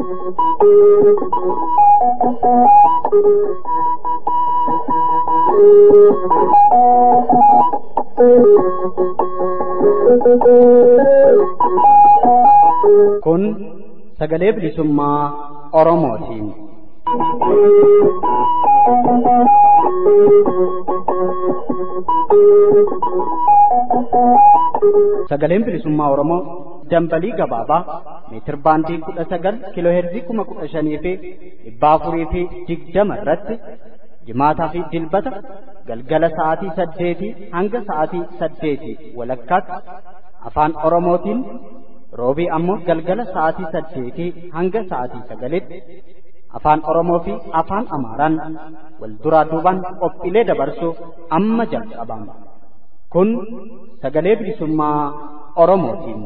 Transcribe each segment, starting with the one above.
Kun sagalee bilisummaa Oromootiin. Sagaleen bilisummaa Oromoo dambalii gabaabaa meetir baandii kudha sagal kiiloo heerzii kuma kudha shanii fi dhibba afurii fi digdama irratti jimaataa fi dilbata galgala sa'aatii saddeetii hanga sa'aatii saddeetii walakkaatti afaan Oromootiin roobii ammoo galgala sa'aatii saddeetii hanga sa'aatii sagalitti afaan Oromoo fi afaan Amaaraan wal duraa duubaan qophiilee dabarsuuf amma jalqabama. Kun sagalee bilisummaa Oromootiin.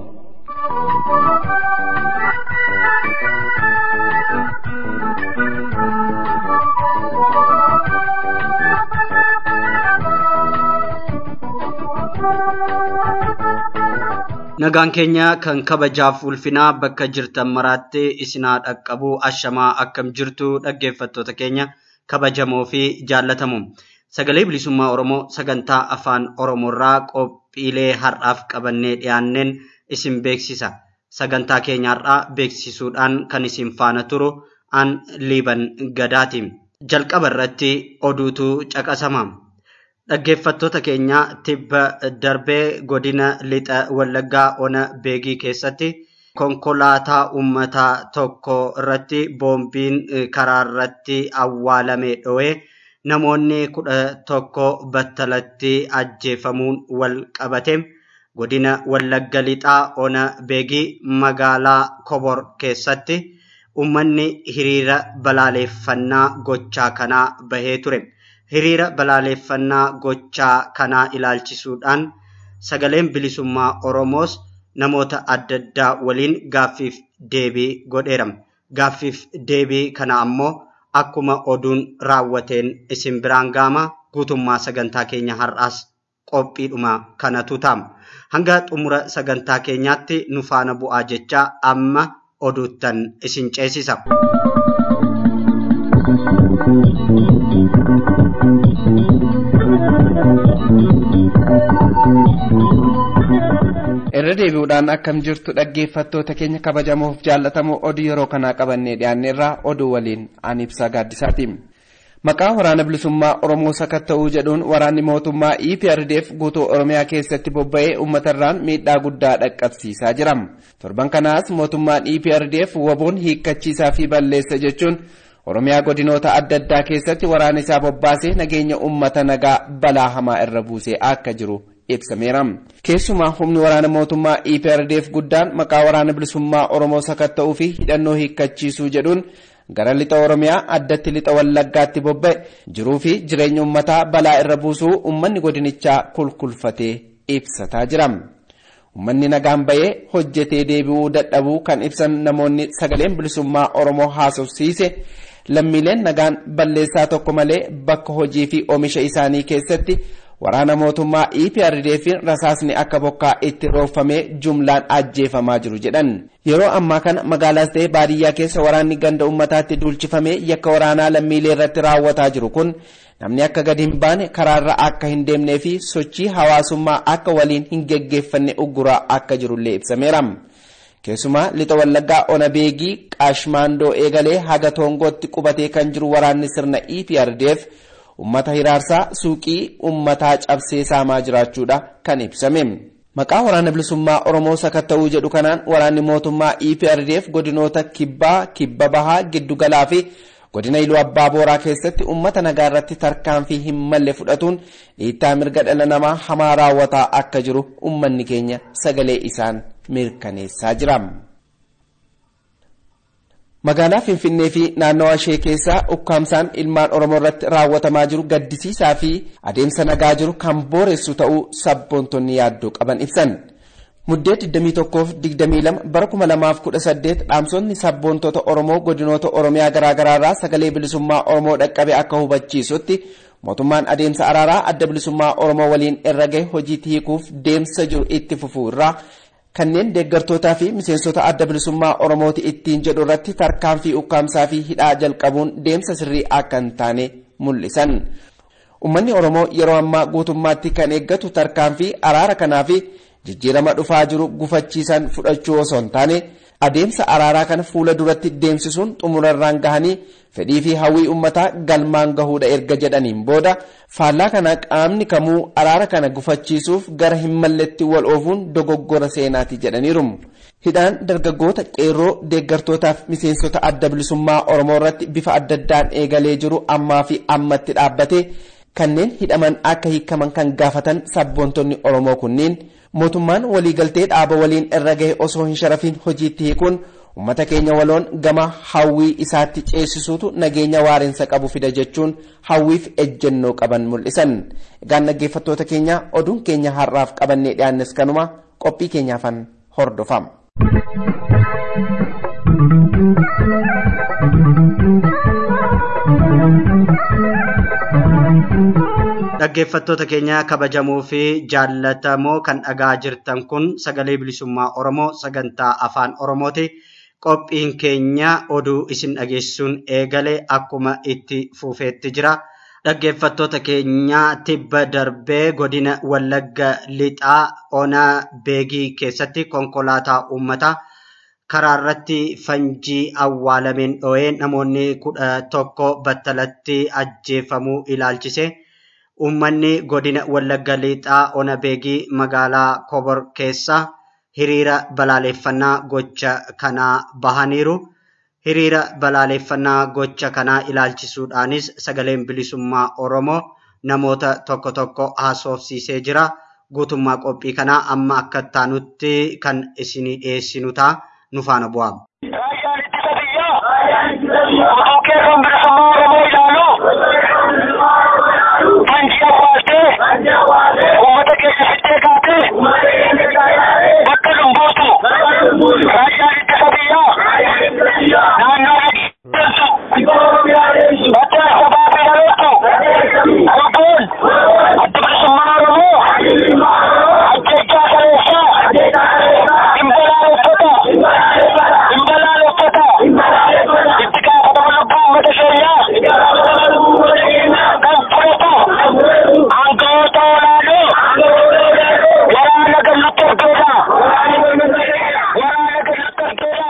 Nagaan keenya kan kabajaaf ulfinaa bakka jirtan maraatti isinaa dhaqqabu ashamaa akkam jirtu dhaggeeffattoota keenya kabajamoo fi jaallatamu. Sagalee bilisummaa Oromoo sagantaa afaan Oromoorraa qophiilee har'aaf qabannee dhiyaanneen isin beeksisa. Sagantaa keenya har'aa beeksisuudhaan kan isin faana turu an liiban gadaati. Jalqaba irratti oduutu caqasama. Dhaggeeffattoota keenya tibba darbee godina lixa wallaggaa ona beegii keessatti konkolaataa uummataa tokko irratti boombiin karaa irratti awwaalame dho'ee namoonni kudha tokko battalatti ajjeefamuun wal qabate godina wallagga lixaa ona beegii magaalaa kobor keessatti uummanni hiriira balaaleeffannaa gochaa kanaa bahee ture. hiriira balaaleeffannaa gochaa kanaa ilaalchisuudhaan sagaleen bilisummaa Oromoos namoota adda addaa waliin gaaffiif deebii godheera. Gaaffiif deebii kana ammoo akkuma oduun raawwateen isin biraan gaama guutummaa sagantaa keenya har'aas qophiidhuma kanatu ta'a. Hanga xumura sagantaa keenyaatti nu faana bu'aa jecha amma oduuttan isin ceesisa. irra deebi'uudhaan akkam jirtu dhaggeeffattoota keenya kabajamoof jaallatamoo oduu yeroo kanaa qabannee dhiyaanneerraa oduu waliin an ibsaa gaaddisaati. Maqaa waraana bilisummaa Oromoo sakatta'uu jedhuun waraanni mootummaa EPRDF guutuu Oromiyaa keessatti bobba'ee uummatarraan miidhaa guddaa dhaqqabsiisaa jira. Torban kanaas mootummaan EPRDF waboon hiikkachiisaa fi balleessa jechuun Oromiyaa godinoota adda addaa keessatti waraana isaa bobbaasee nageenya uummata nagaa balaa hamaa irra buusee akka jiru ibsameera. Keessumaa humni waraana mootummaa EPRDF guddaan maqaa waraana bilisummaa Oromoo sakatta'uu fi hidhannoo hiikkachiisuu jedhuun gara lixa Oromiyaa addatti lixa Wallaggaatti bobba'e jiruu fi jireenya uummataa balaa irra buusuu uummanni godinichaa kulkulfatee ibsataa jira. Uummanni nagaan bahee hojjetee deebi'uu dadhabuu kan ibsan namoonni sagaleen bilisummaa Oromoo haasofsiise lammiileen nagaan balleessaa tokko malee bakka hojii fi oomisha isaanii keessatti waraana mootummaa EPRDF rasaasni akka bokkaa itti roofamee jumlaan ajjeefamaa jiru jedhan. Yeroo ammaa kana magaalaas ta'ee baadiyyaa keessa waraanni ganda uummataatti duulchifamee yakka waraanaa lammiilee irratti raawwataa jiru kun namni akka gadi hin baane karaarra akka hin deemnee fi sochii hawaasummaa akka waliin hin geggeeffanne ugguraa akka jirullee ibsameera. Keessumaa lixa wallaggaa ona beegii qaashmaandoo eegalee haga toongootti qubatee kan jiru waraanni sirna EPRDF ummata hiraarsaa suuqii ummataa cabsee saamaa jiraachuudha kan ibsame. Maqaa waraana bilisummaa Oromoo sakatta'uu jedhu kanaan waraanni mootummaa EPRDF godinoota kibbaa, kibba bahaa, giddugalaa fi godina iluu abbaa booraa keessatti ummata nagaa irratti tarkaanfii hin malle fudhatuun dhiittaa mirga dhala namaa hamaa raawwataa akka jiru ummanni keenya sagalee isaan mirkaneessaa jira. Magaalaa Finfinnee fi naannawa ishee keessaa ukkaamsaan ilmaan Oromoo irratti raawwatamaa jiru gaddisiisaa fi adeemsa nagaa jiru kan booressu ta'uu sabboontonni yaaddoo qaban ibsan. Muddee 21-22 bara 2018 dhaamsonni sabboontota Oromoo godinoota Oromiyaa garaagaraa irraa sagalee bilisummaa Oromoo dhaqqabe akka hubachiisutti mootummaan adeemsa araaraa adda bilisummaa Oromoo waliin irra gahe hojii hiikuuf deemsa jiru itti fufuu irraa kanneen deeggartootaa fi miseensota adda bilisummaa oromooti ittiin jedhu irratti tarkaanfii ukkaamsaa fi hidhaa jalqabuun deemsa sirrii akka hin taane mul'isan. Uummanni Oromoo yeroo ammaa guutummaatti kan eeggatu tarkaanfii araara kanaa fi jijjiirama dhufaa jiru gufachiisan fudhachuu osoo hin taane adeemsa araaraa kana fuula duratti deemsisuun xumurarraan gahanii fedhii fi hawwii uummataa galmaan gahuudha erga jedhaniin booda faallaa kana qaamni kamuu araara kana gufachiisuuf gara hin malletti wal oofuun dogoggora seenaati jedhaniiru. Hidhaan dargaggoota qeerroo deeggartootaaf miseensota adda bilisummaa Oromoo irratti bifa adda addaan eegalee jiru ammaa fi ammatti dhaabbate kanneen hidhaman akka hiikaman kan gaafatan sabboontonni Oromoo kunniin mootummaan waliigaltee dhaaba waliin irra gahe osoo hin sharafin hojiitti hiikuun uummata keenya waloon gama hawwii isaatti ceesisuutu nageenya waareensa qabu fida jechuun hawwiif ejjennoo qaban mul'isan. Egaan dhaggeeffattoota keenya oduun keenya har'aaf qabannee dhiyaannes kanuma qophii keenyaafan hordofama. Dhaggeeffattoota keenya kabajamoo fi jaallatamoo kan dhagaa jirtan kun sagalee bilisummaa Oromoo sagantaa afaan Oromooti. Qophiin keenya oduu isin dhageessuun eegale akkuma itti fufeetti jira. Dhaggeeffattoota keenya tibba darbee godina Wallagga Lixaa Onaa Beegii keessatti konkolaataa uummataa karaa irratti fanjii awwaalameen dho'ee namoonni kudha tokko battalatti ajjeefamuu ilaalchise. Uummanni godina Wallagga Lixaa Ona Beegii magaalaa Kobor keessa hiriira balaaleffannaa gocha kanaa bahaniiru. Hiriira balaaleffannaa gocha kanaa ilaalchisuudhaanis sagaleen bilisummaa Oromoo namoota tokko tokko haasofsiisee jira. Guutummaa qophii kanaa amma akka taanutti kan isinii dhiyeessinu ta'a. Nu faana bu'aa. Raayyaan ittisa biyyaa otoo qeerroon bilisummaa Oromoo ilaalu fanjii awwaaltee uummata keenya fittee kaatee bakka lumbuutu raayyaan ittisa biyyaa naannoo nageenyatu badda sabaa fi dhaloottu lubbuun adda bilisummaa Oromoo ajjechaa saleessaa dhimbalaaleffata dhimbalaaleffata itti gaafatama lubbuu uummata keenyaa kan fudhatu aangawoota olaanoo waraana gallutti argeedha waraana gallutti argeedha.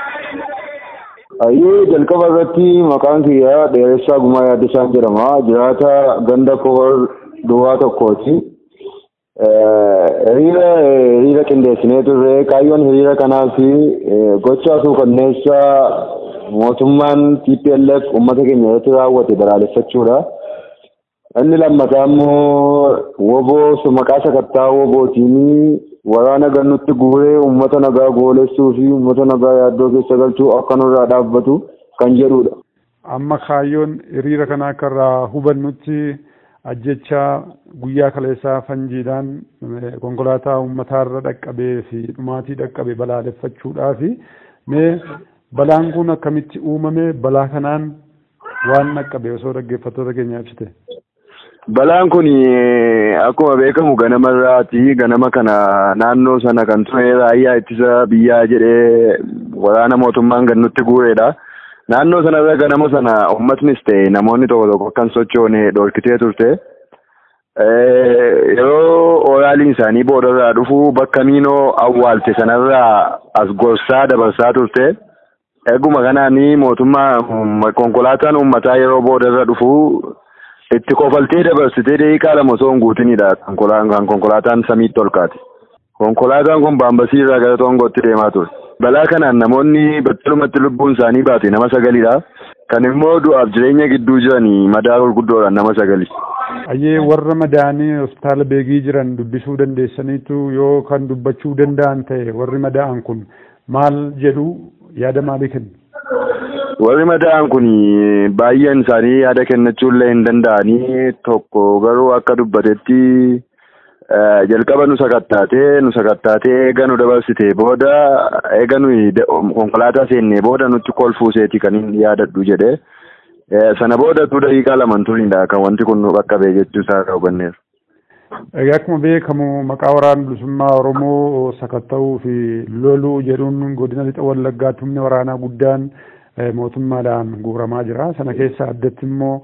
Ayyee jalqaba irratti maqaan kiyyaa dheeressaa gumaa yaaddisaan jedhama. Jiraata ganda kobor duwwaa tokkooti. Hiriira hiriira qindeessinee turre kaayyoon hiriira kanaa fi gochaa suukanneessaa mootummaan TPLF uummata keenya irratti raawwate balaaleffachuudha. Inni lammataa immoo woboo maqaa sakattaa wobootiin waraana gannutti guuree uummata nagaa goolessuu fi uummata nagaa yaaddoo keessa galchuu akka nurraa dhaabbatu kan jedhudha. Amma kaayyoon hiriira kana akka irraa hubannutti ajjechaa guyyaa kaleessaa fanjiidhaan konkolaataa uummataarra dhaqqabee fi dhumaatii dhaqqabe balaaleffachuudhaa fi mee balaan kun akkamitti uumame balaa kanaan waan dhaqqabe osoo dhaggeeffattoota keenya ibsite. Balaan kun akkuma beekamu ganama irraati. Ganama kana naannoo sana kan ture raayyaa ittisa biyyaa jedhee waraana mootummaan gannutti guureedha. Naannoo sanarra ganama sana uummatnis ta'e namoonni tokko tokko kan sochoone dhorkitee turte. Yeroo oraaliin isaanii boodarraa dhufu bakka miinoo awwaalte sanarraa as gorsaa dabarsaa turte. Eeguma kanaan mootummaa konkolaataan uummataa yeroo boodarra dhufu itti kofaltee dabarsitee daqiiqaa lama osoo hin guutinidha kan konkolaataan samiitti ol kaate. Konkolaataan kun baambasii irraa gara Tongootti deemaa ture. Balaa kanaan namoonni battalumatti lubbuun isaanii baate nama sagalidha. Kan immoo du'aaf jireenya gidduu jiranii madaa gurguddoodhaan nama sagali. Ayyee warra madaa'anii hospitaala beegii jiran dubbisuu dandeessaniitu yoo kan dubbachuu danda'an ta'e warri madaa'an kun maal jedhu yaada maalii kennu? Warri madaa'an kun baay'een isaanii yaada kennachuullee hin danda'anii tokko garuu akka dubbatetti jalqaba nu sakattaatee nu sakattaatee eega nu dabarsitee booda eega nuyi konkolaataa seennee booda nutti kolfuuseeti kan hin yaadadhu jedhe sana booda tu daqiiqaa lama turinidha kan wanti kun nu qaqqabe jechuu isaa hubanneera. Egaa akkuma beekamu maqaa waraana bilisummaa Oromoo sakatta'uu fi loluu jedhuun godina lixa wallaggaatti humni waraanaa guddaan mootummaadhaan guuramaa jira. Sana keessa addatti immoo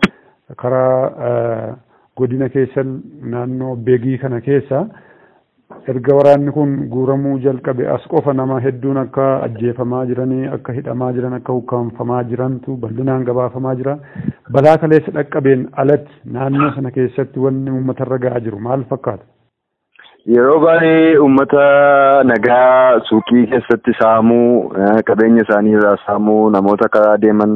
karaa godina keessan naannoo beegii kana keessa erga waraanni kun guuramuu jalqabe as qofa nama hedduun akka ajjeefamaa jiranii akka hidhamaa jiran akka ukkaanfamaa jirantu bal'inaan gabaafamaa jira balaa kaleessa dhaqqabeen alatti naannoo sana keessatti wanni uummatarra ga'aa jiru maal fakkaata. Yeroo baay'ee uummata nagaa suuqii keessatti saamuu qabeenya isaanii irraa saamuu namoota karaa deeman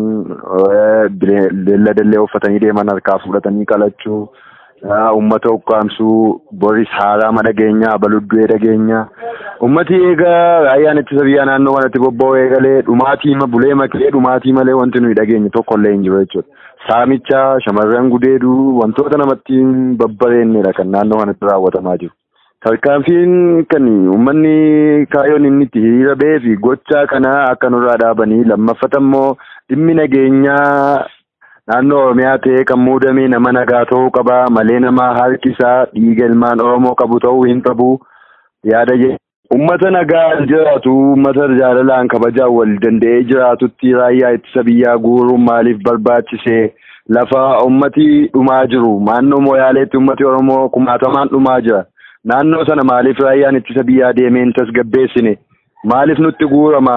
beelladallee uffatanii deeman harkaa fudhatanii qalachuu. ummata ukkaamsuu boris haaraama dhageenyaa baluddu'ee dhageenyaa ummati eegaa raayyaan ittisa biyyaa naannoo kanatti bobba'u eegalee dhumaatii bulee makee dhumaatii malee wanti nuyi dhageenye tokko illee hin jiru jechuudha. Saamicha shamarran gudeeduu wantoota namatti hin babbareennedha kan naannoo kanatti raawwatamaa jiru. Tarkaanfiin kan uummanni kaayyoon inni itti hiriira ba'ee fi gochaa kana akka nurraa dhaabanii lammaffata immoo dhimmi nageenyaa naannoo oromiyaa ta'ee kan muudame nama nagaa ta'uu qaba malee nama harki isaa dhiiga ilmaan oromoo qabu ta'uu hin qabu yaada jedhe. Uummata nagaa jiraatu uummata jaalalaan kabajaan wal danda'ee jiraatutti raayyaa ittisa biyyaa guuruun maaliif barbaachise lafa uummati dhumaa jiru naannoo mooyaaleetti uummati oromoo kumaatamaan dhumaa jira naannoo sana maaliif raayyaan ittisa biyyaa deemeen tasgabbeessine maaliif nutti guurama.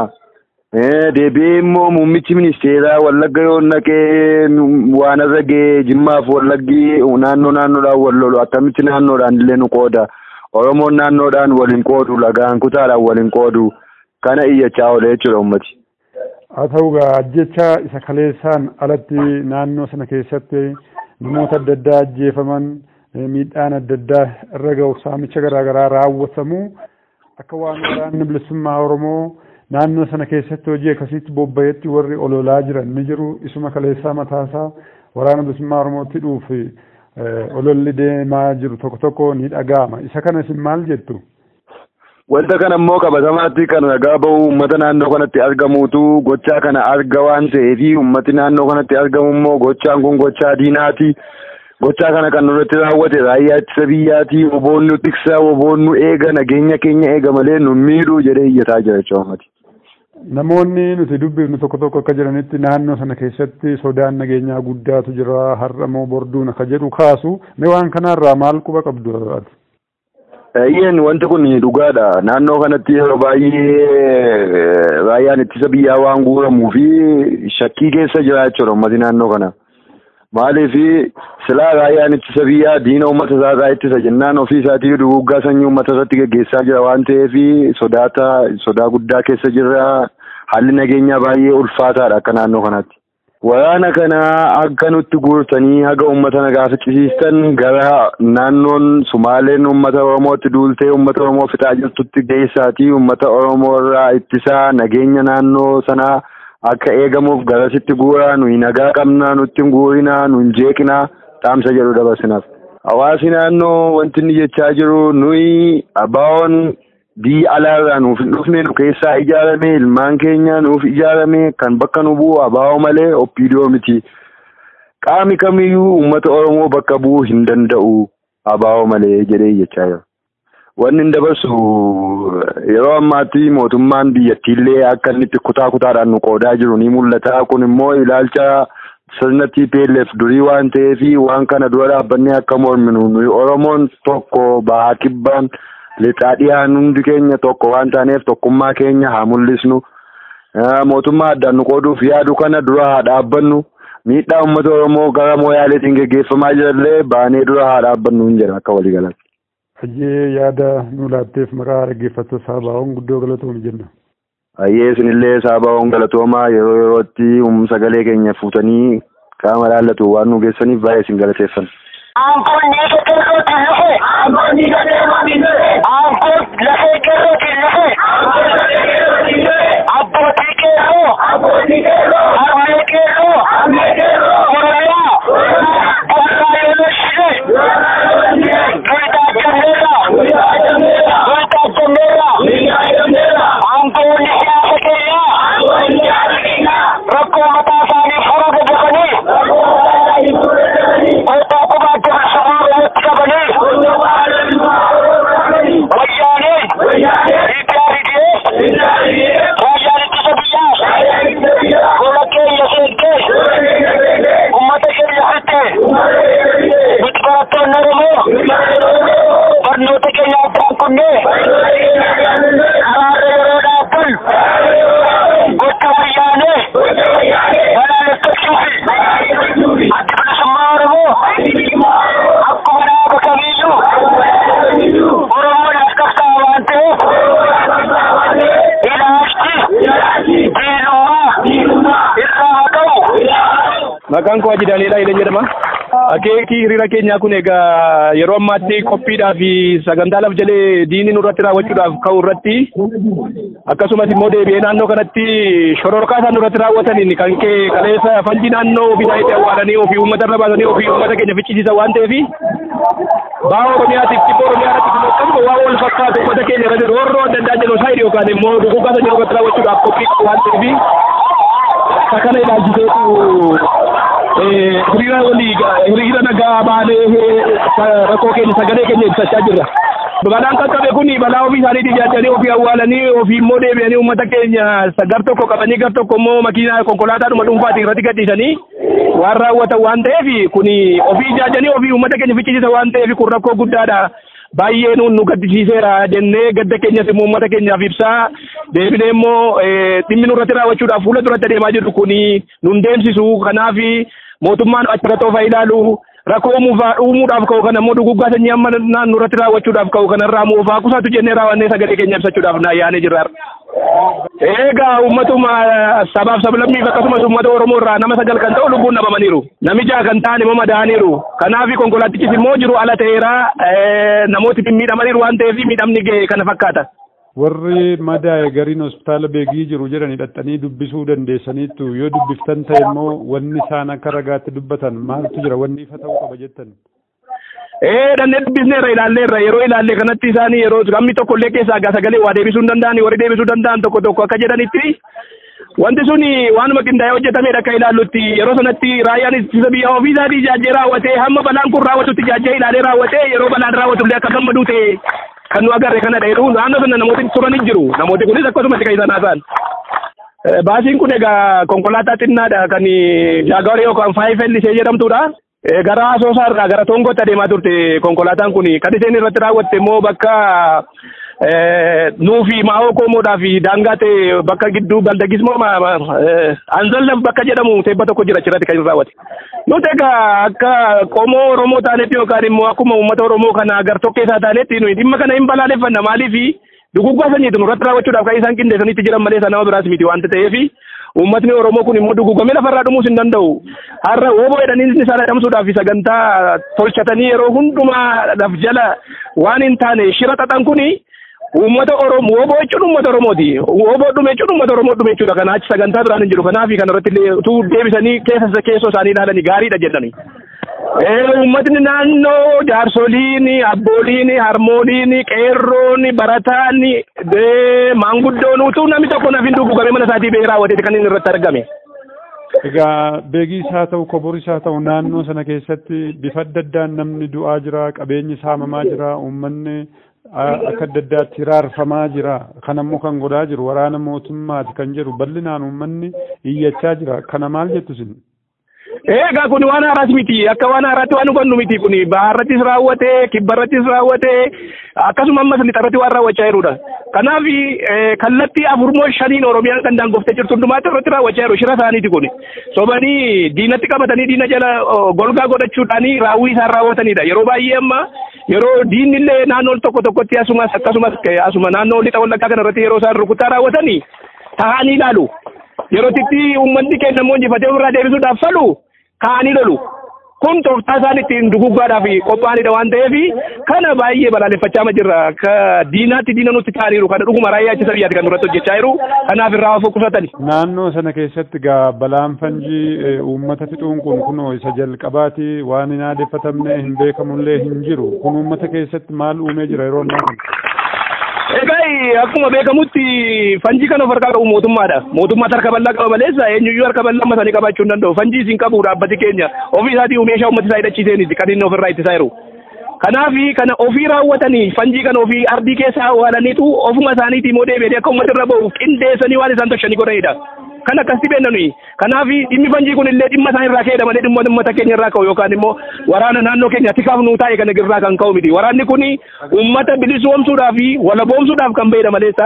deebi'ee immoo muummichi ministeeraa wallagga yoo naqee waan irra ga'ee jimmaaf wallaggi naannoo naannoodhaan wal lolu akkamitti naannoodhaan illee nu qooda oromoon naannoodhaan waliin qoodu lagaan kutaadhaan waliin qoodu kana iyyachaa oole jechuudha ummati. haa ta'u gaa jecha isa kaleessaan alatti naannoo sana keessatti namoota adda addaa ajjeefaman miidhaan adda addaa irra ga'u saamicha garaagaraa raawwatamu akka waan waraanni bilisummaa oromoo naannoo sana keessatti hojii akkasitti bobba'etti warri ololaa jiran ni jiru isuma kaleessaa mataasaa waraana bilisummaa oromootti dhuuf ololli deemaa jiru tokko tokko ni dhaga'ama isa kana isin maal jettu. Wanta kana immoo qabatamaatti kan ragaa bahu uummata naannoo kanatti argamuutu gochaa kana arga waan ta'eef uummati naannoo kanatti argamu immoo gochaan kun gochaa diinaati. Gochaa kana kan nurratti raawwate raayyaa ittisa biyyaati woboon nu tiksa woboon nu eega nageenya keenya eega malee nu miidhuu jedhee iyyataa jira jechuudha uummati. Namoonni nuti dubbifnu tokko tokko akka jiranitti naannoo sana keessatti sodaan nageenyaa guddaatu jira har'amoo borduun akka jedhu kaasu mee waan kanarraa maal quba qabdu ati? Iyyeen wanti kun dhugaadha. Naannoo kanatti yeroo baay'ee raayyaan ittisa biyyaa waan guuramuu fi shakkii keessa jira jechuudha uummati naannoo kana. Maaliif silaa raayyaan ittisa biyyaa diina uummata isaa ittisa jennaan ofii isaatii duguuggaa sanyii uummata irratti gaggeessaa jira waan ta'eef sodaata sodaa guddaa keessa jirra. Haalli nageenyaa baay'ee ulfaataadha akka naannoo kanatti. Waraana kana akka nutti guurtanii haga uummata nagaa ficcisiistan gara naannoon Sumaaleen uummata Oromootti duultee uummata Oromoo fixaa jirtutti geessaatii uummata Oromoo irraa ittisaa nageenya naannoo sanaa akka eegamuuf garasitti guuraa nuyi nagaa qabnaa nutti hin guurinaa nu hin jeeqinaa dhaamsa jedhu dabarsinaaf. Hawaasi naannoo wanti inni jechaa jiru nuyi abaawoon biyya alaarraa nuuf hin dhufne nu keessaa ijaarame ilmaan keenya nuuf ijaarame kan bakka nu bu'u abaawoo malee oppiidoo miti. Qaami kamiyyuu uummata Oromoo bakka bu'uu hin danda'u abaawoo malee jedhee jechaa jira. Wanni hin dabarsu yeroo ammaatti mootummaan biyyattiillee akka inni itti kutaa kutaadhaan nu qoodaa jiru ni mul'ata. Kun immoo ilaalcha sirna TPLF durii waan ta'eef waan kana dura dhaabbannee akka morminu nuyi Oromoon tokko bahaa kibbaan lixaa dhiyaan hundi keenya tokko waan taaneef tokkummaa keenya haa mul'isnu. Mootummaa addaan nu qooduuf yaadu kana dura haa dhaabbannu. Miidhaa uummata Oromoo gara mooyaaleetiin geggeeffamaa jirallee baanee dura haa dhaabbannu hin jedha akka waliigalaatti. Hayyee yaada nu laatteef maqaa dhaggeeffattoota saabaa'oon guddoo galatoomi jenna. Hayyee isinillee saabaa'oon galatoomaa yeroo yerootti sagalee keenya fuutanii qaama laallatu waan nu geessaniif baay'ee isin galateeffanna. Aangoon dhiiga qeerrootiin dhufe. Aangoon dhiiga qeerrootiin dhufe. Aangoon lafee qeerrootiin dhufe. Abbootii qeerroo. Abbootii qeerroo. Harmee qeerroo. Harmee qeerroo. Oromiyaa. Bokkaa Yuunivarsiitii. Guyyaa Jammeeraa. Guyyaa Jammeeraa. Aangoonni siyaasa keenyaa. Rakkoo mataa isaanii furuu dadhabanii. Kootaa qubaatti bilisummaa irratti qabanii. Maqaan koo Haji Daaniidhaa Ileen jedhama. Akeekii hiriira keenyaa kun egaa yeroo ammaatti qophiidhaa fi sagantaa laf jalee diinni nurratti raawwachuudhaaf ka'u irratti akkasumas immoo deebi'ee naannoo kanatti shororkaa isaan nurratti raawwataniin kan kee kaleessa fanjii naannoo ofii isaaniitti awwaalanii ofii uummata irra baasanii ofii uummata keenya fichisiisan waan ta'eef baa Oromiyaatiif dhibba Oromiyaa irratti akkasuma waan wal fakkaatu uummata keenya irratti roorroo adda addaa jenoosaayidii yookaan immoo dhukkubaa isa jiru irratti raawwachuudhaaf qophii qabu waan ta'eef isa kana ilaalchiseetu hiriira walii hiriira nagaa baanee rakkoo keenya sagalee keenya ibsachaa jirra. Balaan qaqqabe kun balaa ofii isaaniitii jaajanii ofii awwaalanii ofii immoo deebi'anii uummata keenya gar tokko qabanii gar tokko immoo makiinaa konkolaataadhuma dhuunfaatiin irratti gadhiisanii waan raawwatan waan ta'eef kun ofii jaajanii ofii uummata keenya fichisiisa waan ta'eef kun rakkoo guddaadha. baay'ee nuun nu gaddisiiseera jennee gadda keenyas immoo uummata keenyaaf ibsaa deebinee immoo dhimmi nurratti raawwachuudhaaf fuula duratti adeemaa jirru kun nun deemsisu kanaaf mootummaan achirratti of ilaalu rakkoo uumuudhaaf ka'u kana immoo duguggaa sanyii amma nurratti raawwachuudhaaf ka'u kanarraa moofaa kusaatu jennee raawwannee sagalee keenya ibsachuudhaaf naa yaanee jirra. Egaa uummatuma sabaaf sablammiif akkasumas uummata Oromoo irraa nama sagal kan ta'u lubbuun dhabamaniiru. Namicha kan ta'an immoo madaaniiru. Kanaaf konkolaatichis immoo jiru ala ta'eera namooti miidhamaniiru waan ta'eef miidhamni ga'e kana fakkaata. Warri madaa'e gariin hospitaala beekii jiru jedhanii dhaxxanii dubbisuu dandeessaniittu yoo dubbiftan ta'e immoo wanni isaan akka ragaatti dubbatan maaltu jira wanni ifa ta'uu qaba jettan. Ee dhannee dubbisneerra ilaalleerra yeroo ilaalle kanatti isaanii yeroo gamni tokko illee keessaa gaa sagalee waa deebisuu hin danda'an warri deebisuu danda'an tokko tokko akka jedhanitti wanti sun waanuma qindaa'ee hojjetamedha akka ilaallutti yeroo sanatti raayyaan ittisa biyya ofii isaatii ijaajjee raawwatee hamma balaan kun raawwatutti ijaajjee ilaalee raawwatee yeroo balaan raawwatu illee akka gammaduu ta'e kan nu agarre kana dheeru naannoo sana namooti turanii jiru namooti kunis akkasumatti kan isaan haasa'an. Baasiin kun egaa konkolaataa xinnaadha kan jaagawar yookaan faayifel ishee jedhamtudha. gara asoosaa irraa gara tongootti adeemaa turte konkolaataan kun kan isheen irratti raawwatte immoo bakka nuufi maa'oo koomoodhaa fi daangaa ta'e bakka gidduu baldagis moo anzallaf bakka jedhamu teebba tokko jira achirratti kan raawwate. Nuti egaa akka qomoo Oromoo taanetti yookaan immoo akkuma uummata Oromoo kana gar tokkeessaa taanetti nuyi dhimma kana hin balaaleffanna maaliifi duguggaa sanyiitu nurratti raawwachuudhaaf kan isaan qindeessanitti jiran malee nama biraas miti waanta ta'eef uummatni Oromoo kun immoo dugugamee lafarraa dhumuus hin danda'u. Har'a wooboo jedhanii isaan adamsuudhaaf sagantaa tolchatanii yeroo hundumaa laf jala waan hin taane shira xaxan kuni uummata Oromoo wooboo jechuun uummata Oromooti. Wooboo dhume jechuun uummata Oromoo dhume jechuudha. Kana achi sagantaa biraan hin jiru. Kanaaf kanarratti illee utuu deebisanii keessa keessoo isaanii ilaalanii gaariidha jedhani. Uummatni naannoo jaarsoliin, abbooliin, harmooliin, qeerroon, barataan, maanguddoon utuu namni tokko naaf hin dugugamee mana isaatii bee raawwateeti kan inni irratti argame. Egaa beegiis haa ta'u koboris haa ta'u naannoo sana keessatti bifa adda addaan namni du'aa jira qabeenyi saamamaa jira uummanni akka adda addaatti hiraarfamaa jira kan ammoo kan godhaa jiru waraana mootummaati kan jedhu bal'inaan uummanni iyyachaa jira kana maal jettu isin? Egaa kun waan haaraas miti akka waan haaraatti waan hubannu miti kun baharrattis raawwate kibbarrattis raawwate akkasuma ammas lixarratti waan raawwachaa jirudha. Kanaaf kallattii afurmoo shaniin Oromiyaan kan daangoftee jirtu hundumaatti irratti raawwachaa jiru shira isaaniiti kun. Sobanii diinatti qabatanii diina jala golgaa godhachuudhaan raawwii isaan raawwatanidha. Yeroo baay'ee amma yeroo diinni illee naannoo tokko tokkotti asumas akkasumas asuma naannoo lixa wallaggaa kanarratti yeroo isaan rukuttaa raawwatanii taa'anii ilaalu. Yeroo itti uummanni keenya immoo injifatee ofirraa deebisuudhaaf falu kaa'anii lolu. Kun tooftaa isaan ittiin duguggaadhaaf qophaa'anidha waan ta'eef kana baay'ee balaaleffachaa jirra. Akka diinaatti diina nutti ta'aniiru kana dhuguma raayyaa ittisa biyyaatti kan nurratti hojjechaa jiru. Kanaaf irraa of qusatani. Naannoo sana keessatti gaa balaan fanjii uummata fixuun kun kunoo isa jalqabaati waan hin aadeffatamne hin beekamullee hin jiru. Kun uummata keessatti maal uumee jira yeroo ammaa kana? Egaa akkuma beekamutti fanjii kana of harkaa qabu mootummaadha. Mootummaatti harka bal'aa qaba maleessa eenyuyyuu harka bal'aa masanii qabaachuu hin danda'u. Fanjii isin qabu dhaabbati keenya ofii isaatii meeshaa uummata isaa hidhachiiseeniti kan inni ofirraa ittisaa jiru. Kanaaf kana ofii raawwatanii fanjii kana ofii ardii keessaa awwaalaniitu ofuma isaaniitii immoo deebi'anii akka uummata irra bahu qindeessanii waan isaan tolchanii godhanidha. Kan akkasitti beennanu. Kanaaf dhimmi fanjii kun illee dhimma isaan irraa ka'edha malee dhimma uummata keenya irraa ka'u yookaan immoo waraana naannoo keenya tikaaf nuu taa'e kana irraa kan ka'u miti. Waraanni kun uummata bilisoomsuudhaaf walaboomsuudhaaf kan bahedha maleessa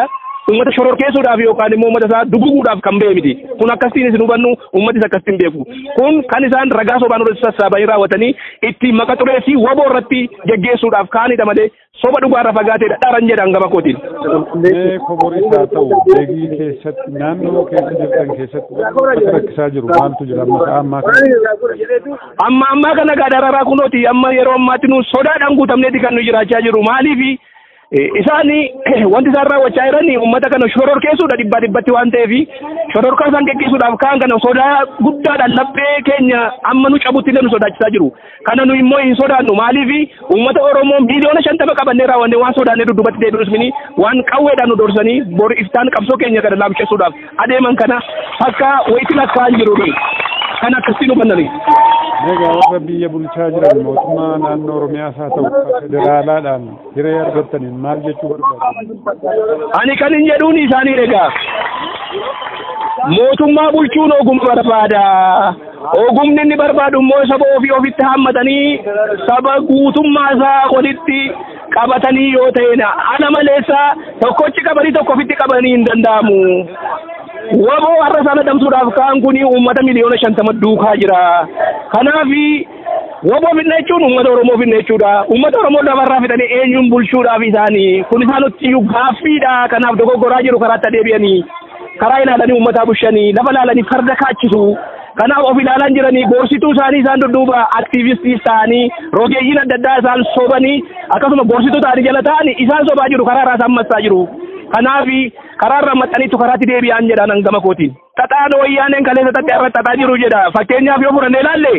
uummata shororkeessuudhaaf yookaan immoo uummata isaa duguguudhaaf kan ba'e miti kun akkasiin isin hubannu uummatis akkasiin beeku kun kan isaan ragaa sobaan irratti sassaabanii raawwatanii itti maqa xureessii waboo irratti geggeessuudhaaf kaanidha malee soba dhugaarra fagaatee dharan jedhan gama kootiin. Mee koboris haa ta'u beegii keessatti naannoo keessa jirtan keessatti wanta rakkisaa jiru maaltu jira amma sa'a ammaa kana? Amma ammaa kana gaa dararaa kunooti amma yeroo ammaatti nu sodaadhaan guutamneeti kan nu jiraachaa jiru maaliifi isaan wanti isaan raawwachaa jiran uummata kana shororkeessuudha dhibbaa dhibbatti waan ta'eef shororkaa isaan geggeessuudhaaf kaan kana sodaa guddaadhaan laphee keenya amma nu cabutti illee nu sodaachisaa jiru kana nu immoo hin sodaannu maaliif uummata oromoo miiliyoona shantama qabannee raawwanne waan sodaannee dudubatti deebi'us mini waan qawweedhaan nu dorsanii bor iftaan qabsoo keenya kana laamsheessuudhaaf adeeman kana akka wayitti lakkaa'an jiru kan akkasiin hubannani. Egaa warra biyya bulchaa jiran mootummaa naannoo Oromiyaas haa ta'u federaalaadhaan hiree argattaniin maal jechuu barbaadu? Ani kan hin jedhuun isaanii egaa mootummaa bulchuun ogummaa barbaada. Ogumni inni barbaadu immoo saba ofii ofitti hammatanii saba guutummaa isaa walitti qabatanii yoo ta'edha. Ana maleessa tokkochi qabanii tokko ofitti qabanii hin danda'amu. Waboo har'a sana damsuudhaaf kaan kun uummata miliyoona shantama duukaa jira. Kanaaf waboo fidna jechuun uummata Oromoo fidna jechuudha. Uummata Oromoo lafarraa fidanii eenyuun bulchuudhaaf isaanii kun isaanutti gaaffiidha. Kanaaf dogoggoraa jiru karaatti adeebi'anii karaa ilaalanii uummataa bushanii lafa ilaalanii farda kaachisu. Kanaaf of ilaalan jiranii gorsituu isaanii isaan dudduuba aktiivistiis ta'anii rogeeyyiin adda addaa isaan sobanii akkasuma gorsituu ta'anii jala ta'anii isaan sobaa jiru karaa irraa isaan massaa jiru. Kanaaf karaa irraa maxxaniitu karaatti deebi'an jedhan gama kootiin. Xaxaan wayyaaneen kaleessa xaxxee irra xaxaa jiru jedha. Fakkeenyaaf yoo fudhannee ilaalle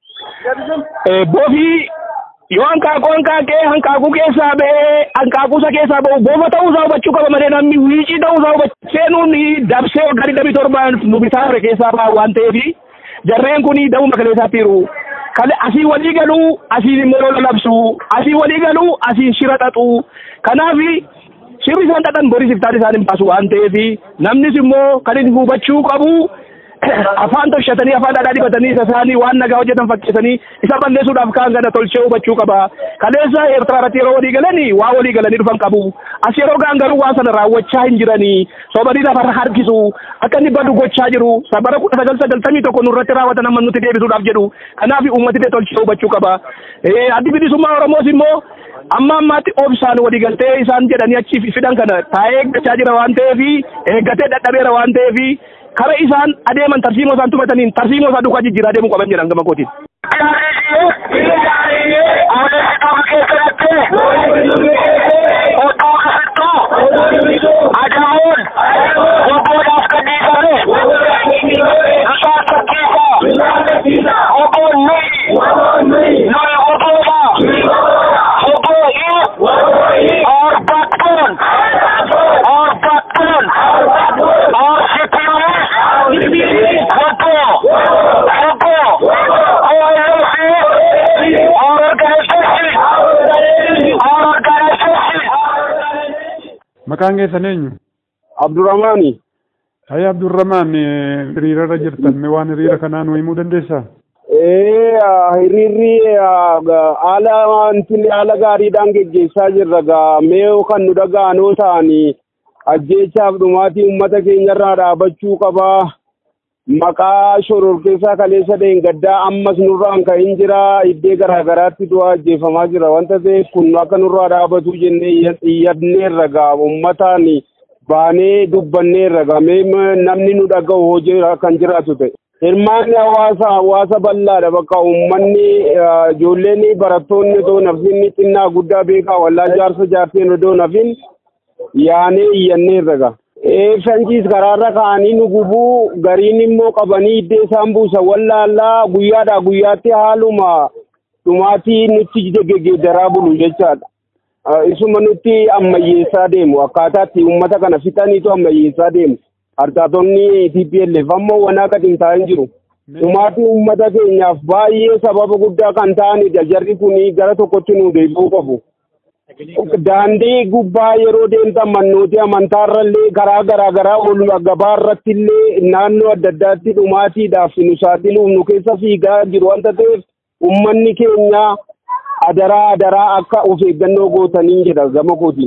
boofii yoo hanqaaquu hanqaaqee hanqaaquu keessaa ba'ee hanqaaquusa keessaa ba'u boofa ta'uusaa hubachuu qaba malee namni wiicii ta'uusaa hubachuu seenuun dabsee waggaa digdamii torbaan nu bitaa ture keessaa ba'a waan ta'eef jarreen kun dabuma kaleessaatti jiru. Kale asii walii galuu asiin immoo lola labsu asii walii galuu asiin shira xaxu kanaaf shirri isaan xaxan boris iftaan isaan hin baasu waan ta'eef namnis immoo kan inni hubachuu qabu afaan tolchatanii afaan dhadhaa dibatanii isa isaanii waan nagaa hojjetan fakkeessanii isa balleessuudhaaf kaan kana tolchee hubachuu qaba. Kaleessa Eertiraa irratti yeroo walii galanii waa walii galanii dhufan qabu. As yeroo gaan garuu waan sana raawwachaa hin jiranii sobanii lafarra harkisu akka inni badu gochaa jiru sabara kudha sagal sagaltamii tokko nurratti raawwatan amma nuti deebisuudhaaf jedhu kanaaf uummati tolchee hubachuu qaba. Addi bilisummaa Oromoos immoo amma ammaatti obsaan walii galtee isaan jedhanii achi fidan kana taa'ee eeggachaa jira waan ta'eef eeggatee dadhabeera waan ta'eef kara isaan adeeman tarsiimoo isaan tumataniin tarsiimoo isaa duukaa jijjiiraa deemuu qaban jedhan gama kootiin. Adamuun obboodhaaf kan dhiisame bishaan fakkeessa obboon nuyi nuyi obboodha obboo'i orbattoon orbattoon orsitiinis obboo obboo OLF organization organization Maqaan keessan eenyu? Abdurrahmaani. Ayya Abdurrahmaan hiriirarra jirtan mee waan hiriira kanaa nu himuu dandeessaa? Ee hiriirri haala wanti haala gaariidhaan geggeessaa jirra gaa mee kan nu dhaga'anoo ta'anii ajjeechaaf dhumaatii uummata keenyarraa dhaabachuu qabaa. Maqaa shororkeessaa kaleessa gaddaa ammas nurraan ka'in jira iddee garaagaraatti du'aa ajjeefamaa jira wanta ta'eef kun akka nurraa dhaabatu jennee iyyadneerra gaa uummataan baanee dubbanneerra gaa mee namni nu dhaga'u hojii kan jiraatu ta'e. Hirmaanni hawaasa hawaasa bal'aadha bakka uummanni ijoolleen barattoonni otoo nafin xinnaa guddaa beekaa wallaa jaarsa jaarseen otoo nafin yaanee iyyanneerra gaa. Fanjiis karaarra ka'anii nu gubuu gariin immoo qabanii iddee isaan buusan wallaallaa guyyaadhaa guyyaatti haaluma dhumaatii nutti geggeeddaraa bulu jechaadha. Isuma nutti ammayyeessaa deemu akkaataatti uummata kana fixaniitu ammayyeessaa deemu. Hartaatonni TPLF ammoo wanaa gadi hin taa'in jiru. Dhumaatii uummata keenyaaf baay'ee sababa guddaa kan ta'anidha. Jarri kun gara tokkotti nu deebi'uu qabu. Daandii gubbaa yeroo deemtan mannootii amantaarrallee karaa garaa garaa ol gabaarratti illee naannoo adda addaatti dhumaatiidhaaf nu saaxiluuf nu keessa fiigaa jiru wanta ta'eef uummanni keenya adaraa adaraa akka of eeggannoo gootaniin jedha gama kootiin.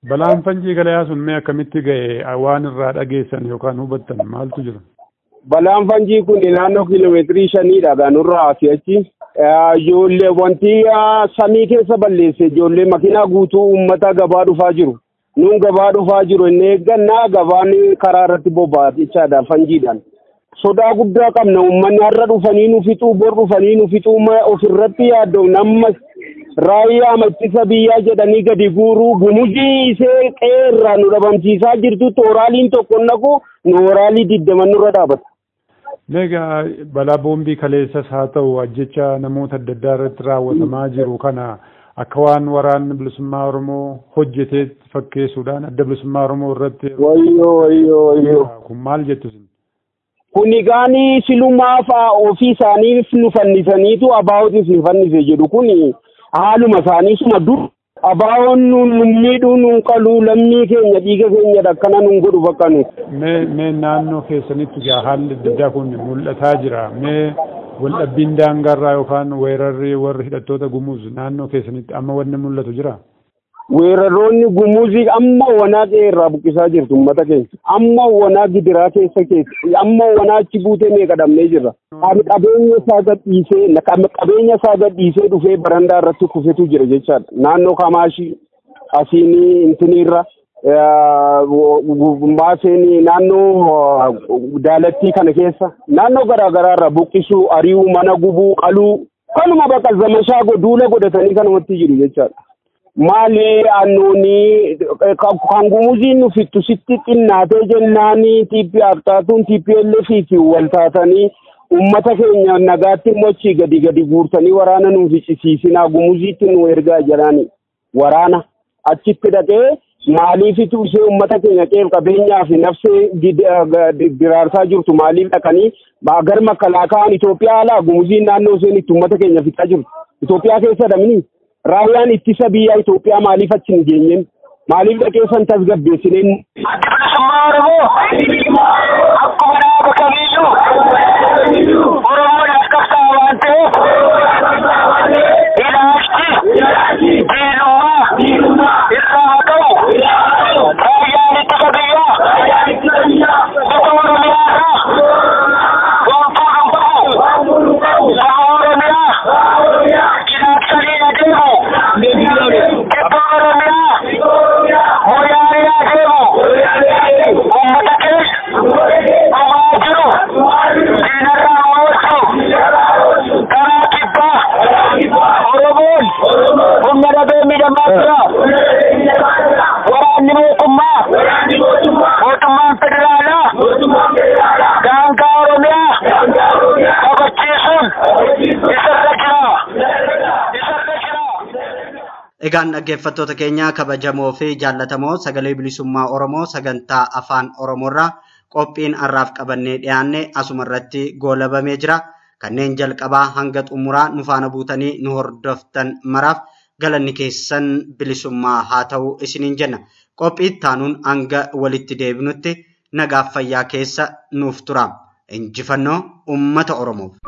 Balaan fanjii galayaa sun mee akkamitti ga'e waan irraa dhageessan yookaan hubattan maaltu jira? Balaan fanjii kun naannoo kiiloomeetirii shaniidha gaanurraa asii achi. Ijoollee wanti samii keessa balleesse ijoollee makiinaa guutuu uummata gabaa dhufaa jiru. Nuun gabaa dhufaa jiru inni eeggannaa gabaan karaa irratti boba'a jechaadha fanjiidhaan. Sodaa guddaa qabna uummanni har'a dhufanii nu fixuu bor dhufanii nu fixuu ofirratti yaaddu namma raayyaa ittisa biyyaa jedhanii gadi guuruu gumuzii isee qeerraa nu dhabamsiisaa jirtu tooraaliin tokko naqu nooraalii digdaman nurra dhaabata. Egaa balaa boombii kaleessas haa ta'u ajjecha namoota adda addaa irratti raawwatamaa jiru kana akka waan waraanni bilisummaa Oromoo hojjetee fakkeessuudhaan adda bilisummaa Oromoo irratti. Wayyoo wayyoo wayyoo. Kun maal jettu sin? Kun egaanii silumaaf ofii isaaniif nu fannisaniitu abaa'ootiif nu fannise jedhu kun haaluma isaaniisuma dur abaawoon nun miidhuu nun qaluu lammii keenya dhiiga keenya dhakkana nun godhu bakka nu. Mee mee naannoo keessanitti gaa haalli adda addaa kun mul'ataa jira. Mee waldhabbiin daangaarraa yookaan weerarri warri hidhattoota gumuuz naannoo keessanitti amma wanni mul'atu jira? Weerarroonni gumuuzii amma wanaa irraa buqqisaa jirtu uummata keenya. Amma wanaa gidiraa keessa keessa. Amma wanaa achi buutee meeqa dhabnee jirra. Qabeenya isaa gadhiisee qabeenya isaa gadhiisee dhufee barandaa irratti kufetu jira jechaadha. Naannoo Kamaashii asiin intiniirra maaseen naannoo daalattii kana keessa naannoo garaa garaarra buqqisuu ari'uu mana gubuu qaluu kanuma bakka zamashaa duula godhatanii kanumatti jiru jechaadha. maali annuuni kan gumuziin nu fittu sitti xinnaatee jennaani tiippi aktaatuun TPLF fi wal taatanii ummata keenya nagaatti mochii gadi gadi guurtanii waraana nu ficcisiisinaa gumuziitti nu ergaa jedhani waraana achitti dhaqee maaliifitu ishee ummata keenya qeef qabeenyaa fi nafsee diraarsaa jirtu maaliif dhaqanii gar makalaakaan Itoophiyaa alaa gumuziin naannoo isheen itti ummata keenya fixaa jirtu Itoophiyaa keessa dhabni raayyaan ittisa biyyaa Itoophiyaa maaliif achi hin geenyen maaliif dhaqee san tasgabbeessineen. Adda bilisummaa Oromoo akkuma dhaaba kamiiyyuu Oromoon as qabsaa waan ta'eef ilaalchi diinummaa irraa haa ta'u raayyaan ittisa biyyaa bifa Oromiyaa irraa wantuu hin qabu saba Oromiyaa cinaaksanii adeemu kibba Oromiyaa moyaalii adeemu uummata keessa dhumaa jiru diinarraa oolchu karaa kibbaa Oromoon humna dhabee miidhamaa jira waraanni mootummaa mootummaan federaalaa daangaa Oromiyaa kabachiisuun isarra jira isarra jira. Egaan dhaggeeffattoota keenya kabajamoo fi jaallatamoo sagalee bilisummaa Oromoo sagantaa afaan Oromoorraa qophiin har'aaf qabannee dhiyaanne asuma irratti goolabamee jira. Kanneen jalqabaa hanga xumuraa nu faana buutanii nu hordoftan maraaf galanni keessan bilisummaa haa ta'u isiniin jenna. Qophii taanuun hanga walitti deebinutti nagaaf fayyaa keessa nuuf tura. Injifannoo uummata Oromoof.